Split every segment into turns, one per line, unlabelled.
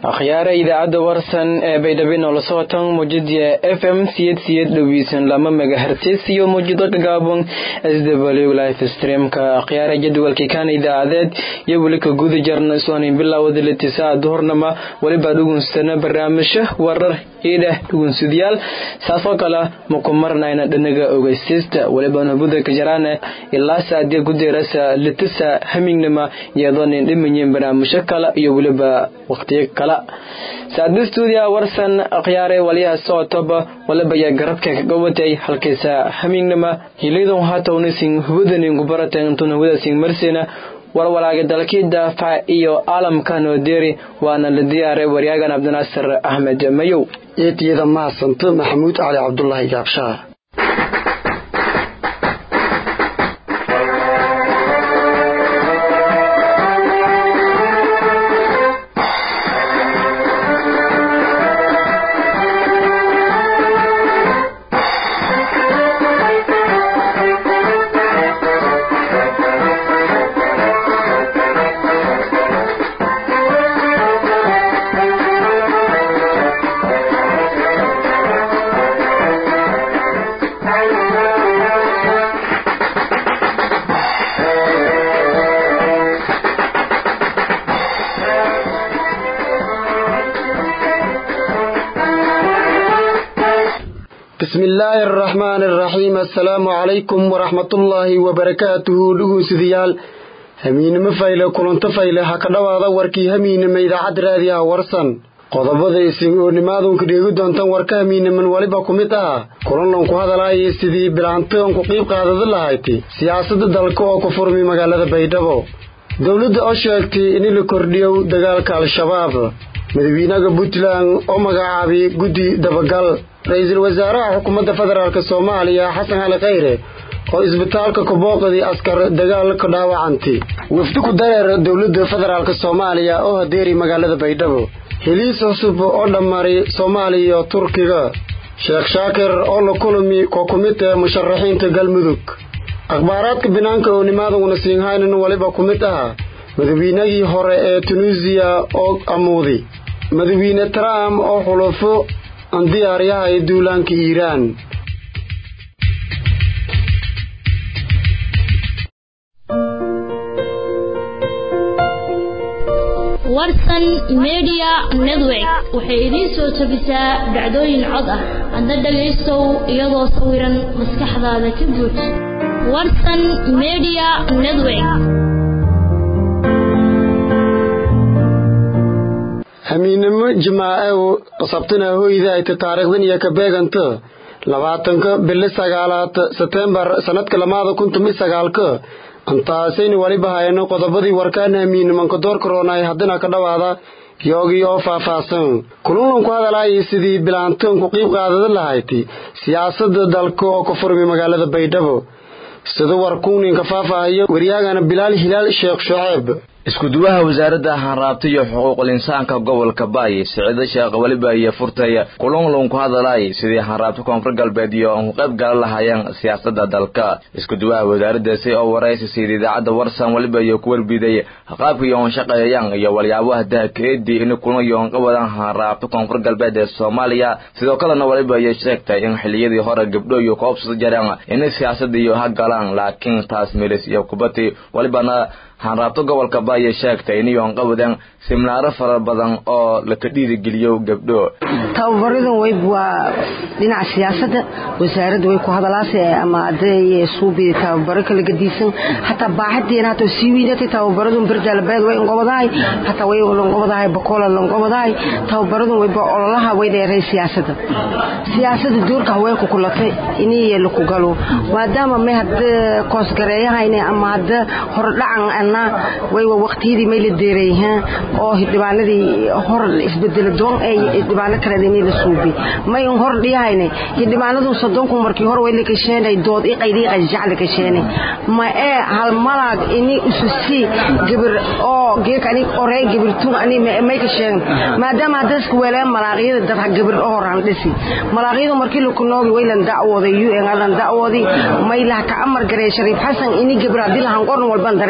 akhyaara idaacadda warsan ee baydhabo noola socotan muujada f m siyed siyed dhoweysan lama megahertis iyo muujado gagaabon s w life streamka akhyaara jadwalkii kan idaacadeed iyo weli ka guda jarna soonin bilowda litisaa duhurnama weliba dhugunsana barnaamijyo warar iidheh dhugunsudyaal saasoo kale maku marnayna dhanaga ogeysiista weliba nubuda kajaraane ilaa saadiya gudeerasa litisa hamingnama iyadoonin dhimayin barnaamijyo kale iyo weliba waqtiyo kale saadistuudiya warsan akhyaare waliyaha socotoba waliba yaa garabka kaga watay halkaysa hamingnama hilidon hatownisin hubudanin kubaratan intuna hubudasin marsina warwalaaga dalkii daafac iyo caalamka noodeeri waana la diyaaray waryagan cabdinaasir axmed mayow
eetiyada mahadsanto maxamuud cali cabdulaahi gaabshaha bismi illaahi araxmaani araxiim assalaamu calaykum waraxmatullaahi wabarakaatuhu dhugunsidayaal hamiinimo fayle kulanto fayle ha ka dhowaada warkii hamiinima idaacadda raadiyaha warsan qodobada isin oonimaadunka dheegi doontan warka hamiiniman weliba ku mid ah kulanlanku hadalaayay sidii bilaantoonku qiib qaadada lahayti siyaasadda dalka oo ku furmay magaalada baydhabo dowladda oo sheegtay in la kordhiyo dagaalka al-shabaab madaxweynaha puntland oo magacaabay guddi dabagal ra-iisul wasaaraha xukuumadda federaalk soomaaliya xasan cali khayre oo isbitaalka kabooqdii askar dagaal ka dhaawacantay wafdi ku dareer dowladda federaalk soomaaliya oo hadeeri magaalada baydhabo heliis cusub oo dhammaray soomaaliya iyo turkiga sheekh shaakir oo la kulmi koo ku mid ah musharaxiinta galmudug akhbaaraadka binaanka oo nimaaduguna siinhaynan weliba ku mid ah madaxweynagii hore ee tunuusiya oo amuudi madaxweyne trump oo xulufo aan diyaaryahay duulaanka iiraan
warsan media network waxay idiin soo tabisaa dhacdooyin cod ah adna dhagaystow iyadoo sawiran maskaxdaada ka buuj warsan media network
hamiinimo jimaacew sabtina hoyda ayta taariikhdan iyo ka beeganta labaatanka bili sagaalaad setembar sanadka lamaada kun tumi sagaalka antaasayni weliba hayno qodobadii warkaan hamiinimanka door karoonay haddina ka dhowaada yoogii oo faahfaahsan kulunlan ku hadalaayay sidii bilaantoonku qiib qaadada lahayti siyaasadda dalka oo ka furmay magaalada baydhabo sida warkuuninka faahfaahayo waryaagana bilaal hilaal sheekh shuceeb
iskuduwaha wasaaradda hanraabta iyo xuquuqul insaanka gobolka baay siciide sheekh weliba iyo furtay kulunlun ku hadalay sidii hanraabta koonfur galbeed iyo aan ku qayb galan lahaayeen siyaasadda dalka iskuduwaha wasaaraddaasi oo waraysi siida idaacadda warsan weliba iyo ku warbiday qaabka iyo on shaqeeyayaan iyo walyaabaha dahkeedii in kulan iyo on qabadan hanraabta koonfur galbeed ee soomaaliya sidoo kalena weliba iyo sheegtay in xiliyadii hore gabdho iyo koobsada jareen inay siyaasadda iyo ha galaan laakiin taas milis iyo kubati welibana hanraabto gobolka baaya sheegtay inayoon qabadan siminaaro fara badan oo laka dhiirigeliyo gabdho
tababaradan weyb waa dhinaca siyaasadda wasaaradda way ku hadalaase ama aday suubi tababaro kala gadiisan hataa baaxadeena hataa sii weynatay tababaradun berdaalbeed way inqobadahay hataa way lanqobadahay bakola lanqobadahay tababaradun weyba ololaha way dheeray siyaasadda siyaasadda doorka haweenku kulatay iniye laku galo maadaama may hada koosgareeyahayne ama hada horodhacan ana waywa waqtiyadii may la deerayhaan oo hidhibaanadii hor isbedelo doon ay hidhibaano kaleed inay la suubi may un hor dhiyahayne hidhibaanadu soddonku markii hore way la kasheenay dood i qaydi qajjac la kasheenay ma ee hal malaag ini ususi gabir oo geek ani orey gabirtun ani may kasheen maadaama dadku weeleen malaaqyada dad gabir oo horan dhisi malaaqyadu markii la kunoogi way lan dacwooday UN lan dacwoodi may la ka amar garay Shariif Xasan ini gabir hadii la hanqorn walban dareeran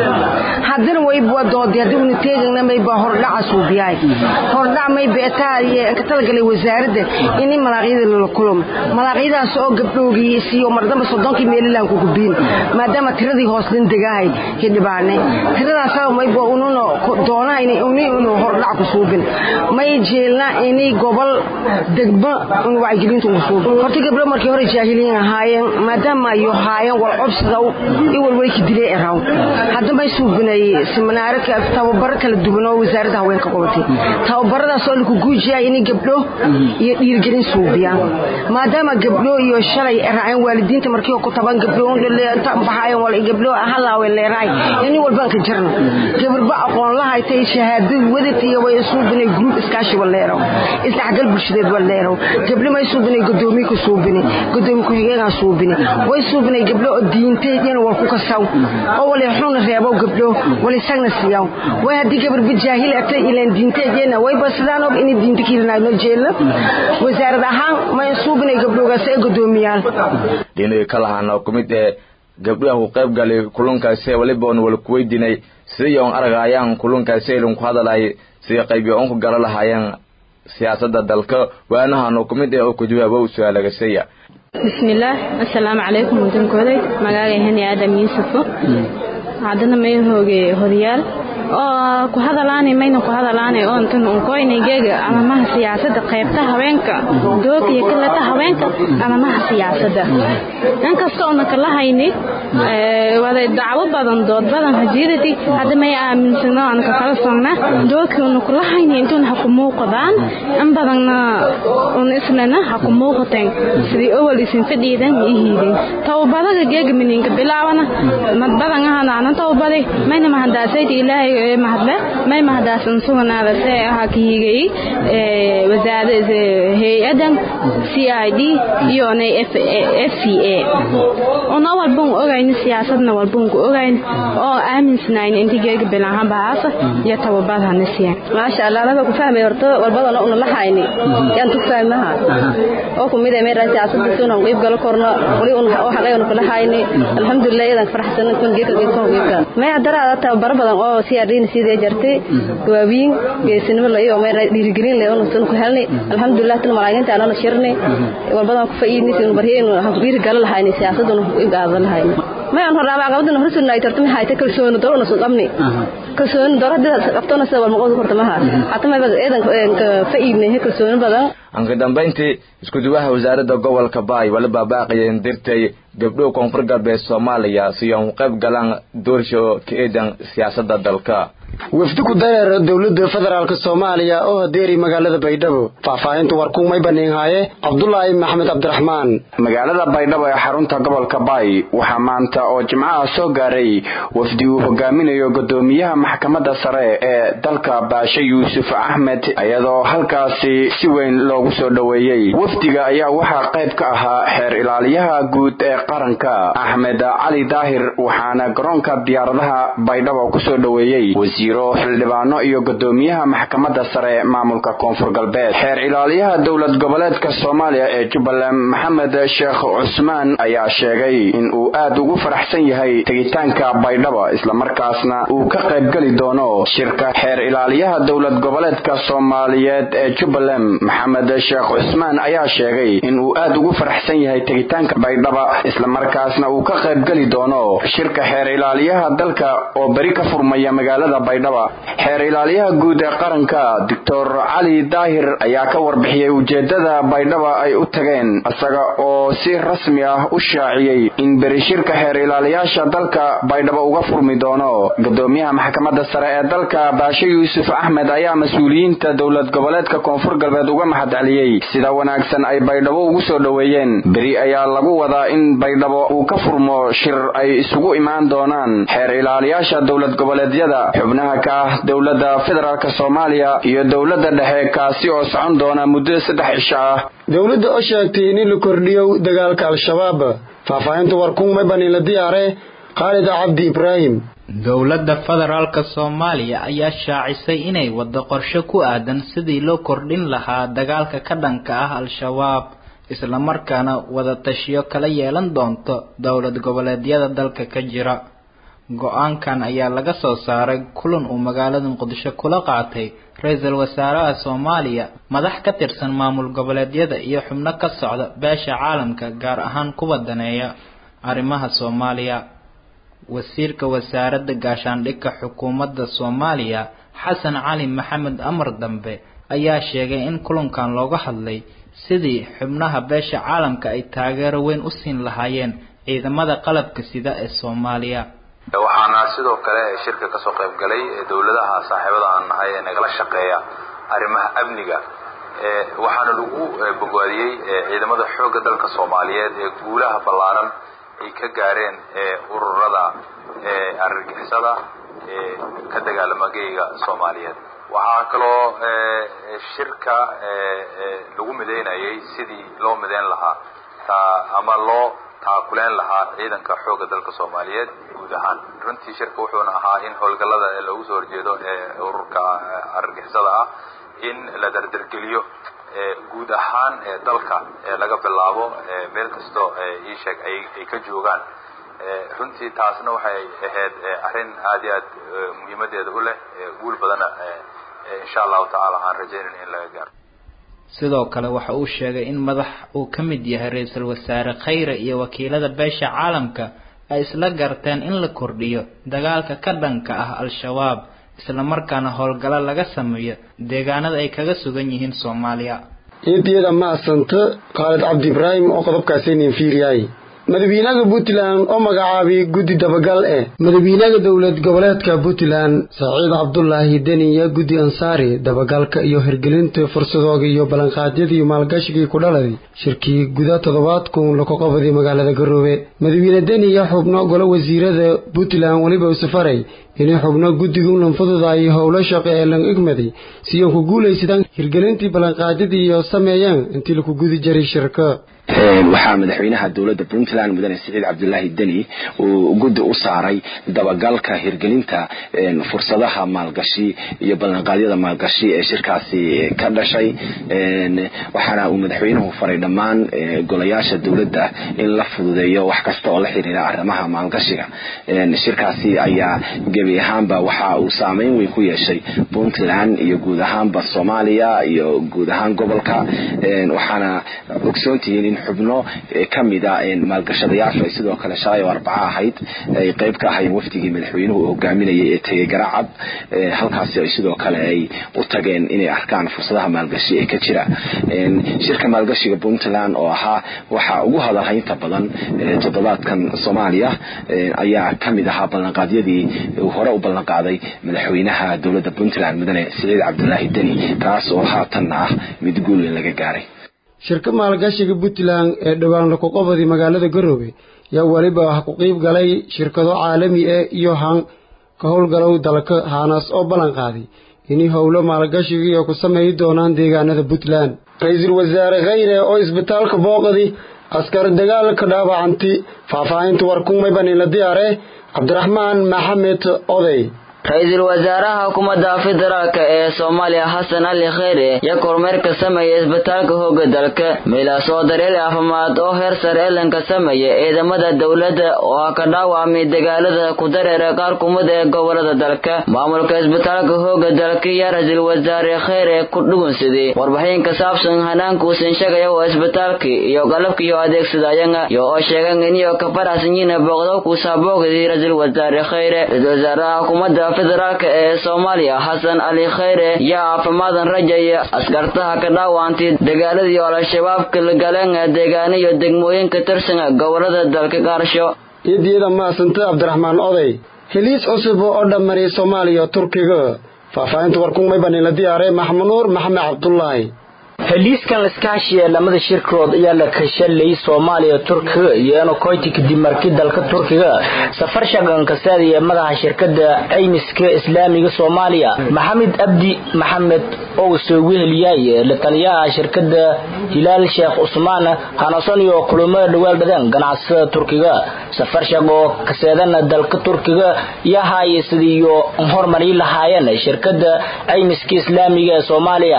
haddana wayba doodi haddii una teegana mayba hordhaca suubiyaay hordhac mayba etaa ka talagalay wasaaradda ini malaaqyada lala kulum malaaqyadaas oo gabdhoogii siiyo mardamba soddonkii meelilaan ku gubiin maadaama tiradii hoosdin degahay hidhibaane tiradaas mayba ununa doonaa ini unu hordhac ku suubin may jeelna ini gobol degmo un wacyigelinta ugu suubin horta gabdho markii hore jaahiliin ahaayeen maadaama ayo haayeen wal cobsida i walwali ka dilay eraw hadda may suubinay siminaaro tababaro kala duwan oo wasaaradda haweenka qabatay tababaradaas oo laku guujiyay inay gabdho iyo dhiirgelin suubiyaan maadaama gabdho iyo shalay raaceen waalidiinta markii ku taban gabdho baxaayeen wal gabdho halaawe leeraay in walbaan ka jirna gabarba aqoon lahaytay shahaadad wadatay way suubinay group iskaashi waleero isdhexgal bulshadeed waleero gabdho may suubinay gudoomiye ku suubinay gudoomiye ku xigeenka suubinay way suubinay gabdho oo diinteedina wal ku kasaw oo wali xun reebo gabdho wali sagna siyaw way hadii gabarba jaahil atay ilaan diinteedina way basadaan oo in diinta kiilanaayno jeelna wasaarad ahaan may suubinay gabdhogaas ee gudoomiyaan
dhinaca kala hana kumid ee gabdhaha ku qayb galay kulankaasi waliba on wala kuweydiinay sidii oon argayaan kulankaasi ilin ku hadalay sidii qaybi oon ku gala lahaayeen siyaasadda dalka waanahano kumid ee oo ku jawaabo u su-aalagasaya
bismillaah assalaamu calaykum wadankooday magaaga hani aadam yuusufo haddana may hooge horyaal oo ku hadalaanay mayna ku hadalaanay oo intan unkoynay geega amamaha siyaasadda qaybta haweenka doog iyo kalata haweenka amamaha siyaasadda inkasta oona kala hayni wada dacwo badan dood badan hajiidati hadda may aaminsano aan ka kala sogna doogkii una kula hayni intuuna ha ku muuqdaan in badanna un islana ha ku muuqateen sidii owal isin fadhiidan iyo hiidin towbadaga geega mininka bilaabana mad badan ahana anan towbaday mayna mahadaasayda ilaahay mahadle may mahadaasan suganaada see ahaa ka higay wasaarada hay-adan c i d iyo nay f c a una walbun ogayn siyaasadna walbun ku ogayn oo aaminsanayn intii geega bilahan bahaasa iyo tababad hana siyan
maasha allah anaga ku fahmay horto walbadana una la hayni yaan tu fahmaha oo ku mid ah meera siyaasadda suuna qeyb galo korno wali un oo xaqayna kula hayni alxamdulillah idan faraxsan kun geeka geeka geeka may hadara tababar badan oo siyaarin sidee jartay waawiin geesinimo la iyo meera dhiirigelin leh oo sun ku helnay alxamdulillah tan malaayiinta anana shirnay walbadan ku faa'iidnay in bariyeen ha ku dhiiri gal lahayn siyaasaduna u gaadan lahayn ma aan horaa aqabadna horsun ay tartami hayta kalsooni daro soo qabni kalsooni daro dad qabtona sabab ma qodo kortamaha hatta ma eedan ka faa'iidnay kalsooni badan
anka dambayntii isku-duwaha wasaaradda gobolka baay waliba baaqiyeen dirtay gabdho koonfur galbeed soomaaliya si aan qayb galaan doorsho ka eedan siyaasadda dalka
wafdi ku dareera dowladda federaalk soomaaliya oo hadeeri magaalada baydhabo faahfaahinta warkumay baniinhaaye cabdulaahi maxamed cabdiraxmaan
magaalada baydhabo ee xarunta gobolka baay waxaa maanta oo jimcaha soo gaaray wafdi uu hogaaminayo gudoomiyaha maxkamadda sare ee dalka baashe yuusuf axmed iyadoo halkaasi si weyn loogu soo dhoweeyey wafdiga ayaa waxaa qayb ka ahaa xeer ilaaliyaha guud ee qaranka axmed cali daahir waxaana garoonka diyaaradaha baydhabo kusoo dhoweeyey wasiiro xildhibaano iyo gudoomiyaha maxkamadda sare maamulka koonfur galbeed xeer ilaaliyaha dowlad goboleedka soomaaliya ee jubbaland maxamed sheekh cusmaan ayaa sheegay in uu aad ugu faraxsan yahay tegitaanka baydhabo islamarkaasna uu ka qaybgeli doono shirka xeer ilaaliyaha dowlad goboleedka soomaaliyeed ee jubbaland maxamed sheekh cusmaan ayaa sheegay in uu aad ugu faraxsan yahay tegitaanka baydhaba islamarkaasna uu ka qaybgeli doono shirka xeer ilaaliyaha dalka oo beri ka furmaya magaalada baydhaba xeer ilaaliyaha guud ee qaranka doctor cali daahir ayaa ka warbixiyey ujeedada baydhaba ay u tageen isaga oo si rasmi ah u shaaciyey in beri shirka xeer ilaaliyaasha dalka baydhabo uga furmi doono gudoomiyaha maxkamadda sare ee dalka baashe yuusuf axmed ayaa mas-uuliyiinta dowlad goboleedka koonfur galbeed uga mahadceliyey sida wanaagsan ay baydhabo ugu soo dhoweeyeen beri ayaa lagu wadaa in baydhabo uu ka furmo shir ay isugu imaan doonaan xeer ilaaliyaasha dowlad goboleedyada xubnaha ka ah dowladda federaalk soomaaliya iyo dowladda dhexe kaasi oo socon doona muddo saddex cisho ah
dowladda oo sheegtay in la kordhiyo dagaalka al-shabaab faahfaahinta warkumay baniinla diyaare khaalid cabdi ibraahim
dowladda federaalka soomaaliya ayaa shaacisay inay waddo qorshe ku aadan sidii loo kordhin lahaa dagaalka ka dhanka ah al-shabaab islamarkaana wada tashiyo kala yeelan doonto dowlad goboleedyada dalka ka jira go-aankan ayaa laga soo saaray kulan uu magaalada muqdisho kula qaatay ra-iisul wasaaraha soomaaliya madax ka tirsan maamul goboleedyada iyo xubno ka socda beesha caalamka gaar ahaan kuwa daneeya arrimaha soomaaliya wasiirka wasaaradda gaashaandhigka xukuumadda soomaaliya xasan cali maxamed amar dambe ayaa sheegay in kulankan looga hadlay sidii xubnaha beesha caalamka ay taageero weyn u siin lahaayeen ciidamada qalabka sida ee soomaaliya
waxaana sidoo kale shirka kasoo qayb galay dowladaha saaxiibada aan nahay ee nagala shaqeeya arrimaha amniga waxaana lagu bogaadiyey ciidamada xoogga dalka soomaaliyeed ee guulaha ballaaran ay ka gaareen ururada argagixisada ee ka dagaalama geyga soomaaliyeed waxaa kaloo shirka lagu midaynayay sidii loo midayn lahaa ama loo taakuleen lahaa ciidanka xoogga dalka soomaaliyeed guud ahaan runtii shirka wuxuuna ahaa in howlgallada loogu soo horjeedo ee ururka argagixisada ah in la dardargeliyo guud ahaan dalka laga bilaabo meel kastoo iisheeg ay ka joogaan runtii taasna waxay ahayd arrin aad iyo aad muhiimadeeda u leh guul badana insha allahu tacaala aan rajaynayn in laga gaaro
sidoo kale waxa uu sheegay in madax uu ka mid yahay ra-iisul wasaare khayre iyo wakiilada beesha caalamka ay isla garteen in la kordhiyo dagaalka ka dhanka ah al-shabaab islamarkaana howlgallo laga sameeyo deegaanada ay kaga sugan yihiin soomaaliya
eediyada maasanta khaalid cabdi ibraahim oo qodobkaasaynin fiiriyay madaxweynaha puntland oo magacaabay guddi dabagal eh madaxweynaha dowlad goboleedka puntland saciid cabdulaahi deniya guddi ansaari dabagalka iyo hirgelinta fursadooga iyo ballanqaadyadii maalgashigii ku dhaladay shirkii guda toddobaad kun laku qabaday magaalada garoobe madaxweyne deniya xubno golo wasiirada puntland weliba usafaray inay xubno guddigu lanfududaayo howlo shaqo ee lang igmaday siyoon ku guulaysadaan hirgelintii ballanqaadyadii iyo sameeyeen intii laku gudi jiray shirka
waxaa madaxweynaha dowladda puntland mudane siciid cabdulaahi deni uu guddi u saaray dabagalka hirgelinta fursadaha maalgashi iyo ballanqaadyada maalgashi ee shirkaasi ka dhashay waxaana uu madaxweynuhu faray dhammaan golayaasha dowladda in la fududeeyo wax kasta oo la xiriira arrimaha maalgashiga shirkaasi ayaa gebi ahaanba waxa uu saameyn weyn ku yeeshay puntland iyo guud ahaanba soomaaliya iyo guud ahaan gobolka waxaana ogsoontihiin in xubno ka mida maalgashadayaashu ay sidoo kale shalay oo arbaco ahayd ay qayb ka ahaayeen wafdigii madaxweynuhu uu hogaaminayay ee tegey garacad halkaasi ay sidoo kale ay u tageen inay arkaan fursadaha maalgashi ee ka jira shirka maalgashiga puntland oo ahaa waxa ugu hadalhaynta badan toddobaadkan soomaaliya ayaa ka mid ahaa ballanqaadyadii uu hore u ballanqaaday madaxweynaha dowladda puntland mudane siciid cabdulaahi deni kaas oo haatanna ah mid guul weyn laga gaaray
shirka maalgashiga puntland ee dhowaan laku qabaday magaalada garoobe yaa weliba wax ku qiib galay shirkado caalami ah iyo han ka howlgalow dalka haanaas oo ballan qaaday inay howlo maalgashigiiyo ku sameeyi doonaan deegaanada puntland ra-iisul wasaare khayre oo isbitaalka booqadi askar dagaalka dhaawacanti faahfaahinta warkumay banila diyaare cabdiraxmaan maxamed oday
ra-iisul wasaaraha xukuumadda federaalk ee soomaaliya xasan cali kheyre yaa kormeerka sameeya isbitaalka hooga dalka meelaas oo daryeel caafimaad oo heer sare elanka sameeya ciidamada dowladda oo ka dhaawacmay dagaalada ku dareera qaar kumid ee gobolada dalka maamulka isbitaalka hooga dalka yaa ra-iisul wasaare kheyre ku dhugunsaday warbixin ka saabsan hanaankuusan sheegaya oo isbitaalka iyo qalabkiyo adeegsadayanga iyo oo sheegan iniyo ka faraxsan yihiin booqdowkuusa boogdii ra-iisul wasaare kheyre ra-iisul wasaaraha xukuumadda federaalka ee soomaaliya xasan cali kheyre yaa caafimaadan rajaya askartaha ka dhaawantay dagaaladii oo al-shabaabka la galeen deegaano iyo degmooyinka tirsan gobolada dalka qaarsho
iyadiyada maasanta cabdiraxmaan oday heliis cusub oo dhammaray soomaaliya turkiga faahfaahinta warkumay banila diyaare maxmud nuur maxamed cabdulaahi
heliiskan iskaashiya lamada shirkood ayaa la kashalay soomaaliya turkiga iyo enokoyti kadib markii dalka turkiga safar shaqan kasaadaya madaxa shirkada caymiska islaamiga soomaaliya maxamed abdi maxamed oo soo weheliyay la taliyaha shirkada hilaal sheekh cusmaan hanason iyo kulamada dhawaal dhadeen ganacsatada turkiga safar shaqo kaseedana dalka turkiga iyo haaya sidiiyo horumari lahaayeen shirkada caymiska islaamiga ee soomaaliya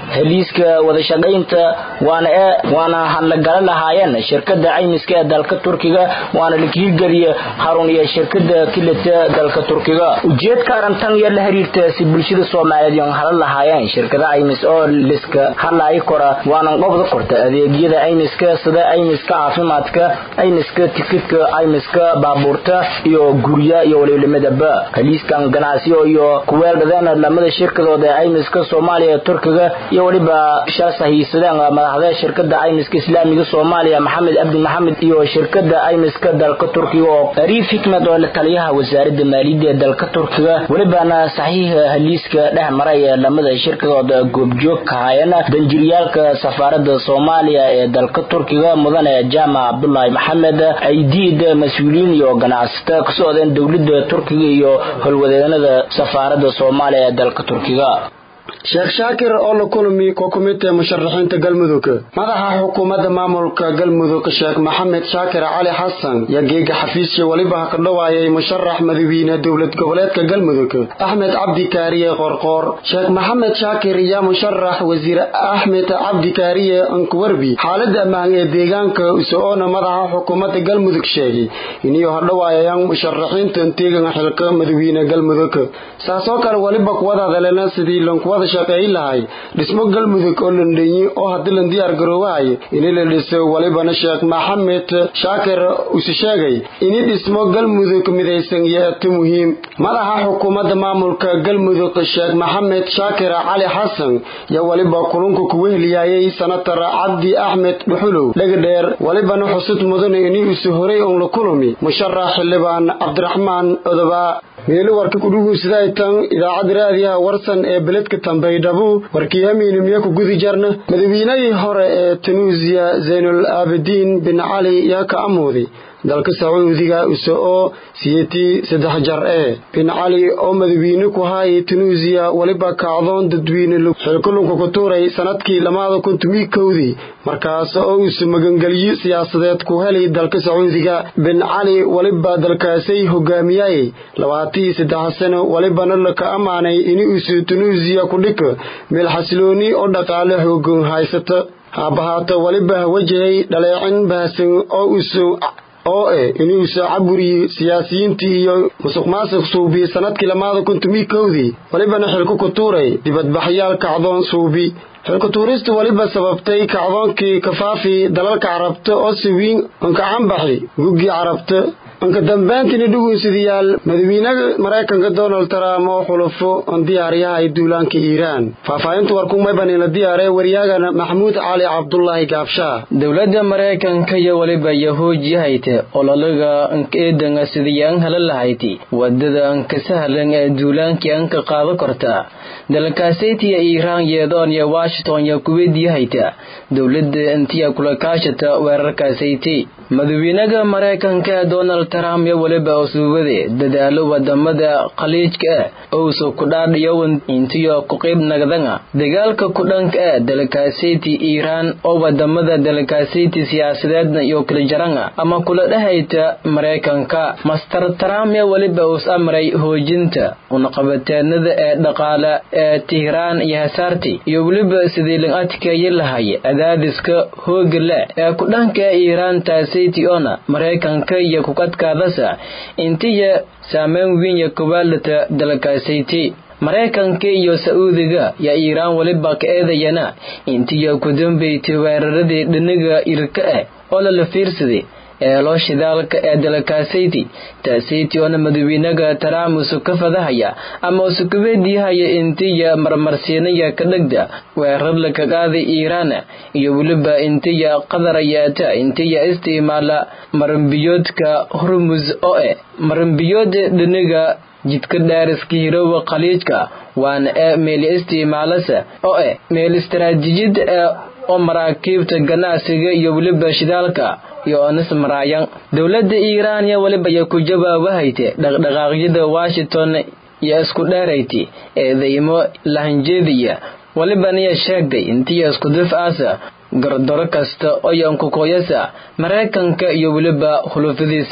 heliiska wadashaqaynta waana waana hadlagala lahaayeen shirkada caymiska ee dalka turkiga waana la kiirgeliya harun iyo shirkada kilita dalka turkiga ujeedka arintan iyo la xiriirta si bulshada soomaaliyeed yoon hala lahaayeen shirkada caymis oo liska hadlaayi kora waanan qobda korta adeegyada caymiska sida caymiska caafimaadka caymiska tikidka caymiska baabuurta iyo gurya iyo walilimidaba heliiskan ganacsiyo iyo kuweeldhadeen lamada shirkadooda ee caymiska soomaaliya turkiga iyo weliba shal sahiisadeen madaxda shirkada caymiska islaamiga soomaaliya maxamed abdi maxamed iyo shirkada caymiska dalka turkiga oo ariif xikmed oo la taliyaha wasaarada maaliyadda ee dalka turkiga welibana saxiixa heliiska dhex maray ee lamada shirkadooda goobjoog ka hayeen danjiriyaalka safaarada soomaaliya ee dalka turkiga mudane jaamac cabdulaahi maxamed aydiid mas-uuliyiin iyo ganacsato ka socdeen dowlada turkiga iyo holwadeenada safaarada soomaaliya ee dalka turkiga
sheekh shaakir oo la kulmi kokumite musharaxiinta galmudug madaxa xukuumadda maamulka galmudug sheekh maxamed shaakir cali xasan yaa geega xafiisya weliba ka dhawaayay musharax madawiine dowlad goboleedka galmudug axmed cabdi kaariye qorqoor sheekh maxamed shaakir yaa musharax wasiir axmed cabdi kaariye ankuwarbi xaalada ammaan ee deegaanka uso-oona madaxa xukuumadda galmudug sheegay inuu hadhawaayayaan musharaxiintan teegan xilka madawiine galmudug saasoo kale weliba kuwada hadaleena sidii lankuwada shaqeey lahay dhismo galmudug oo landhenyi oo haddii lan diyaar garoobahay ini la dhiso welibana sheekh maxamed shaakir use sheegay ini dhismo galmudug midaysan yeeto muhiim madaxa xukuumadda maamulka galmudug sheekh maxamed shaakir cali xasan yaa weliba kulunka kugu heliyaayay sanatar cabdi axmed dhuxulow dhegdheer welibana xusud mudane ini use horay oon la kulumi musharax xildhibaan cabdiraxmaan odobaa meelo warka kudhuguusidaytan idaacadda raadiyaha warsan ee beledka tambaydhabu warkii hamiinimiyo ku gudi jarna madawiinadii hore ee tunuusiya zaynul aabidiin bin cali yaa ka amooday dalka sacuudiga use oo siyeetii saddex jar ee bin cali oo madawiine ku haayay tunuusiya weliba kacdoon dadweyne xilkulunka ku tuuray sanadkii lamaada kun tumii kowdii markaas oo uuse magangelyo siyaasadeed ku helay dalka sacuudiga bin cali weliba dalkaasay hogaamiyayay labaatii saddex sano welibana laka ammaanay in uuse tunuusiya ku dhika meel xasilooni oo dhaqaale xoogan haysata haabahaato weliba wajahay dhaleecin bahasan oo uuse oo eh inuusa caburiye siyaasiyiintii iyo musuq maasuq suubi sanadkii lamaada kun tumii kowdii welibana xilku ku tuuray dibadbaxyaal kacdoon suubi xilku tuuristu weliba sababtay kacdoonkii kafaafi dalalka carabta oo siwiin ankacanbaxi guggii carabta anka dambaantiina dhugunsidayaal madawiinaha maraykanka donald trump oo xulufo on diyaaryahay duulaanka iiraan faahfaahinta warkumaybanila diyaaree waryaagana maxamuud cali cabdulaahi gaabshaa
dowladda maraykanka iyo weliba yahuuji hayte ololaga ankaeedanga sidii an hala lahayti wadada anka sahlan ee duulaankii anka qaado korta dalkaasaytiya iiraan yeedoon iyo washington iyo kuweydii hayta dowladda intiya kula kaashata weerarkaasayti madawiinaha maraykanka ee donald trump iyo weliba usuubade dadaalo wadamada khaliijka ah owso kudhaadhiyowan intiyo ku qayb nagdanga dagaalka kudhanka ah dalkaasaytii iiraan oo wadamada dalkaasaytii siyaasadeedna iyo kala jaranga ama kula dhahayta maraykanka master trump iyo weliba us amray hoojinta unaqabateenada ee dhaqaale ee tihraan iyo hasaarti iyo weliba sidii lan adkeeyi lahay cadaadiska hooga leh ee kudhanka ee iiraan taasaytii ona maraykanka iyo kukadkaadasa intiya saameyn wiinya kubaalata dalkaasayti maraykanka iyo sa'uudiga yaa iiraan weliba ka eedayana intiya ku dambaysay weeraradii dhiniga irka ah oo lala fiirsaday eelo shidaalka ee dalkaasayti taasayti oona madawiinaga taraamusu ka fadahaya ama usukubeediyahaya intiya marmarsiinaya ka dhegda weerar laka qaaday iiraan iyo weliba intiya qadarayaata intiya isticmaala marambiyoodka hormus oo eh marambiyooda dhiniga jidka dhaariska hiroowa khaliijka waana ee meel isticmaalasa oo eh meel istaraatiijiyada ee oo maraakiibta ganacsiga iyo weliba shidaalka iyo onis maraayan dowladda iiraan iyo weliba ya ku jawaabahayte dhaqdhaqaaqyada washington iyo isku dheerayti eedaymo lahanjeediya welibaniya sheegday intiya isku difcaasa gardaro kasta oo yankukoyasa maraykanka iyo weliba hulufadiisa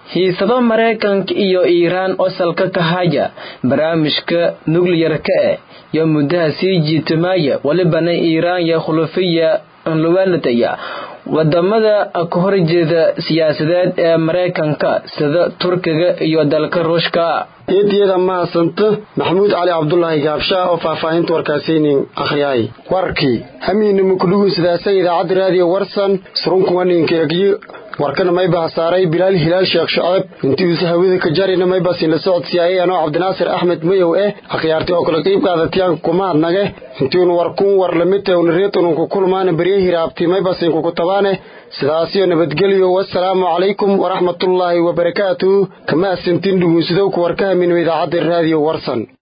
hiisado maraykanka iyo iiraan oo salka ka haya barnaamijka nukliyarka eh iyo muddaha sii jiitamaya walibana iiraan iyo khulafiya luwanataya wadamada ka horjeeda siyaasadeed ee maraykanka sida turkiga iyo dalka ruushka
eediyada mahadsanto maxamuud cali cabdulaahi gaabshaa oo faahfaahinta warkaasaynin akhriyaay warkii hamiinima kudhugunsidaasa idaacadda raadiyo warsan surunkuwaninka egyo warkana mayba hasaaray bilaal hilaal sheekh shaceeb intiisa hawada ka jarina maybasin la socodsiyaayay anoo cabdinaasir axmed mayow eh akhyaartay oo kale qiib qaadatiyaanka kumaadnage intiinu warkuun war lamidta unariitununku kulmaana berye hiraabti maybasin kuku tabaane sidaasiyo nabadgelyo wasalaamu calaykum waraxmatullaahi wabarakaatuhu kama asantin dhugunsidowka warkahaminimo idaacadda raadiyo warsan